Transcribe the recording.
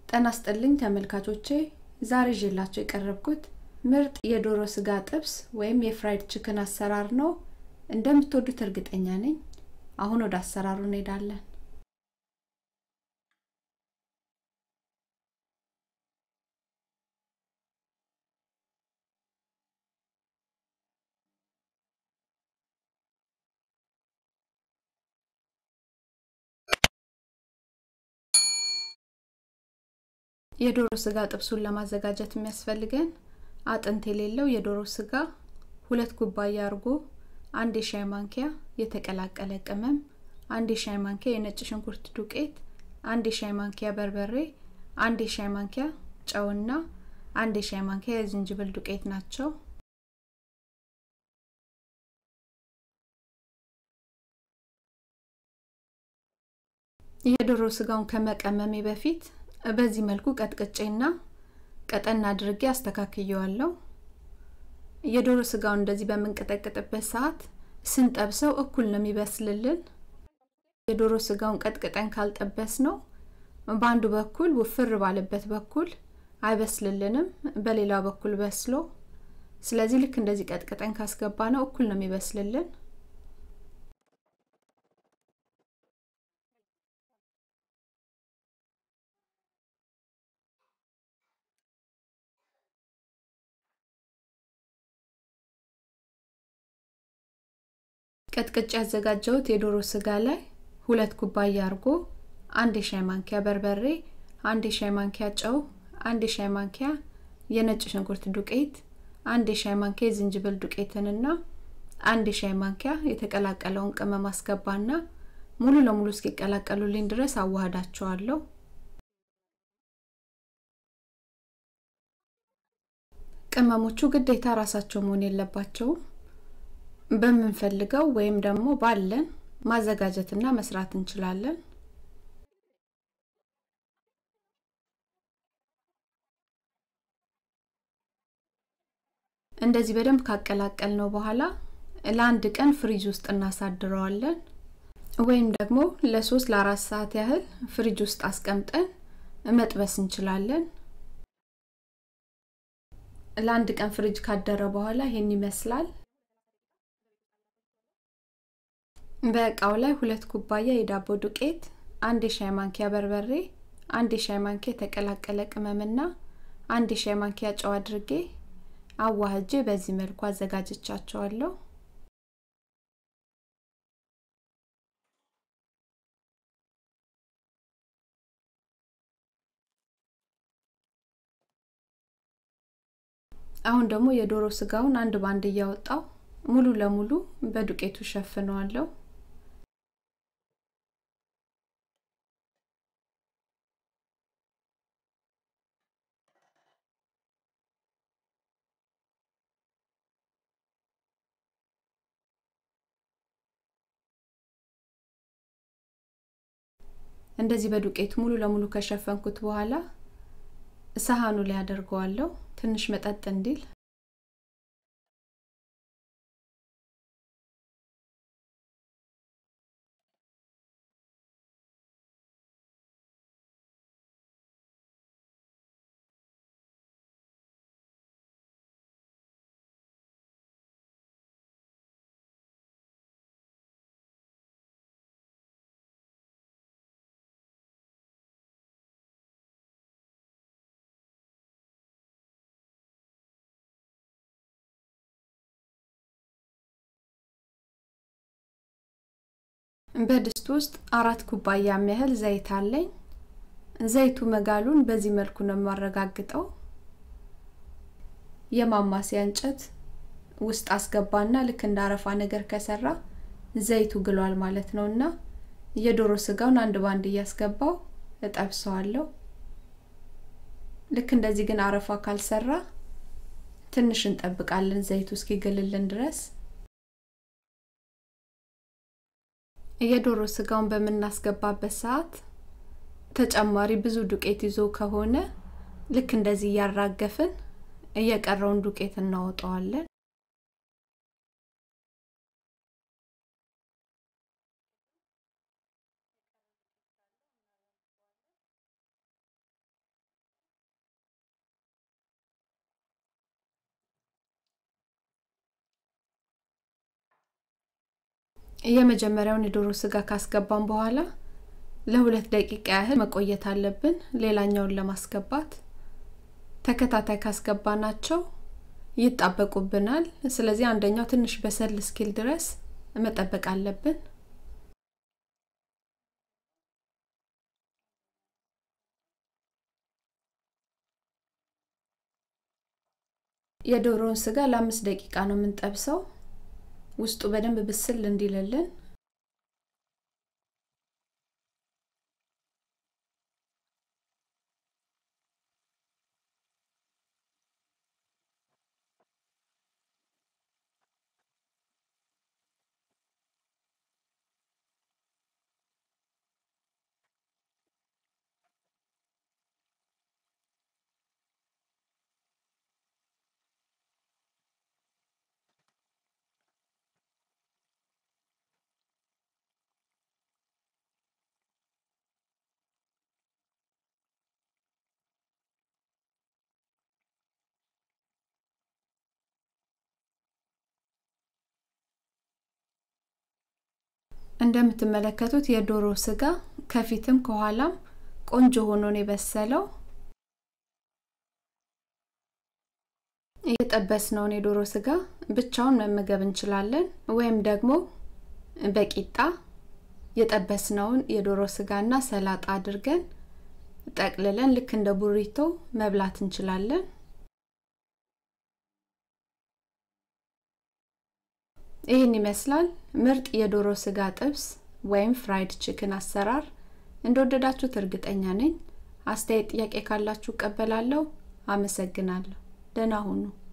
ጤና ይስጥልኝ ተመልካቾቼ ዛሬ ይዤላችሁ የቀረብኩት ምርጥ የዶሮ ስጋ ጥብስ ወይም የፍራይድ ችክን አሰራር ነው እንደምትወዱት እርግጠኛ ነኝ አሁን ወደ አሰራሩ እንሄዳለን የዶሮ ስጋ ጥብሱን ለማዘጋጀት የሚያስፈልገን አጥንት የሌለው የዶሮ ስጋ ሁለት ኩባያ እርጎ አንድ የሻይ ማንኪያ የተቀላቀለ ቅመም አንድ የሻይ ማንኪያ የነጭ ሽንኩርት ዱቄት አንድ የሻይ ማንኪያ በርበሬ አንድ የሻይ ማንኪያ ጨውና አንድ የሻይ ማንኪያ የዝንጅብል ዱቄት ናቸው የዶሮ ስጋውን ከመቀመሜ በፊት በዚህ መልኩ ቀጥቅጬና ቀጠን አድርጌ አስተካክየዋለሁ የዶሮ ስጋውን እንደዚህ በምንቀጠቅጥበት ሰዓት ስንጠብሰው እኩል ነው የሚበስልልን የዶሮ ስጋውን ቀጥቅጠን ካልጠበስ ነው በአንዱ በኩል ውፍር ባለበት በኩል አይበስልልንም በሌላው በኩል በስሎ ስለዚህ ልክ እንደዚህ ቀጥቅጠን ካስገባ ነው እኩል ነው የሚበስልልን ቀጥቅጭ ያዘጋጀሁት የዶሮ ስጋ ላይ ሁለት ኩባያ አርጎ አንድ የሻይ ማንኪያ በርበሬ አንድ የሻይ ማንኪያ ጨው አንድ የሻይ ማንኪያ የነጭ ሽንኩርት ዱቄት አንድ የሻይ ማንኪያ የዝንጅብል ዱቄትንና አንድ የሻይ ማንኪያ የተቀላቀለውን ቅመም አስገባና ሙሉ ለሙሉ እስኪቀላቀሉልኝ ድረስ አዋህዳቸዋለሁ ቅመሞቹ ግዴታ ራሳቸው መሆን የለባቸውም በምንፈልገው ወይም ደግሞ ባለን ማዘጋጀትና መስራት እንችላለን እንደዚህ በደንብ ካቀላቀል ነው በኋላ ለአንድ ቀን ፍሪጅ ውስጥ እናሳድረዋለን ወይም ደግሞ ለሶስት ለአራት ሰዓት ያህል ፍሪጅ ውስጥ አስቀምጠን መጥበስ እንችላለን ለአንድ ቀን ፍሪጅ ካደረ በኋላ ይሄን ይመስላል በእቃው ላይ ሁለት ኩባያ የዳቦ ዱቄት አንድ የሻይ ማንኪያ በርበሬ አንድ የሻይ ማንኪያ የተቀላቀለ ቅመምና አንድ የሻይ ማንኪያ ጨው አድርጌ አዋህጄ በዚህ መልኩ አዘጋጅቻቸዋለሁ አሁን ደግሞ የዶሮ ስጋውን አንድ ባንድ እያወጣው ሙሉ ለሙሉ በዱቄቱ ሸፍነዋለሁ እንደዚህ በዱቄት ሙሉ ለሙሉ ከሸፈንኩት በኋላ ሰሃኑ ላይ አደርገዋለሁ ትንሽ መጠጥ እንዲል በድስት ውስጥ አራት ኩባያ ያህል ዘይት አለኝ ዘይቱ መጋሉን በዚህ መልኩ ነው የማረጋግጠው የማማሲያ እንጨት ውስጥ አስገባና ልክ እንደ አረፋ ነገር ከሰራ ዘይቱ ግሏል ማለት ነው እና የዶሮ ስጋውን አንድ ባንድ እያስገባው እጠብሰዋለሁ ልክ እንደዚህ ግን አረፋ ካልሰራ ትንሽ እንጠብቃለን ዘይቱ እስኪግልልን ድረስ የዶሮ ስጋውን በምናስገባበት ሰዓት ተጨማሪ ብዙ ዱቄት ይዞ ከሆነ ልክ እንደዚህ እያራገፍን እየቀረውን ዱቄት እናወጣዋለን የመጀመሪያውን የዶሮ ስጋ ካስገባን በኋላ ለሁለት ደቂቃ ያህል መቆየት አለብን ሌላኛውን ለማስገባት ተከታታይ ካስገባናቸው ይጣበቁብናል ስለዚህ አንደኛው ትንሽ በሰል እስኪል ድረስ መጠበቅ አለብን የዶሮውን ስጋ ለአምስት ደቂቃ ነው የምንጠብሰው ውስጡ በደንብ ብስል እንዲልልን እንደምትመለከቱት የዶሮ ስጋ ከፊትም ከኋላም ቆንጆ ሆኖ ነው የበሰለው የጠበስነውን የዶሮ ስጋ ብቻውን መመገብ እንችላለን ወይም ደግሞ በቂጣ የጠበስነውን የዶሮ ስጋና ሰላጣ አድርገን ጠቅልለን ልክ እንደ ቡሪቶ መብላት እንችላለን ይህን ይመስላል ምርጥ የዶሮ ስጋ ጥብስ ወይም ፍራይድ ቺክን አሰራር እንደወደዳችሁት እርግጠኛ ነኝ አስተያየት ጥያቄ ካላችሁ እቀበላለሁ አመሰግናለሁ ደህና ሁኑ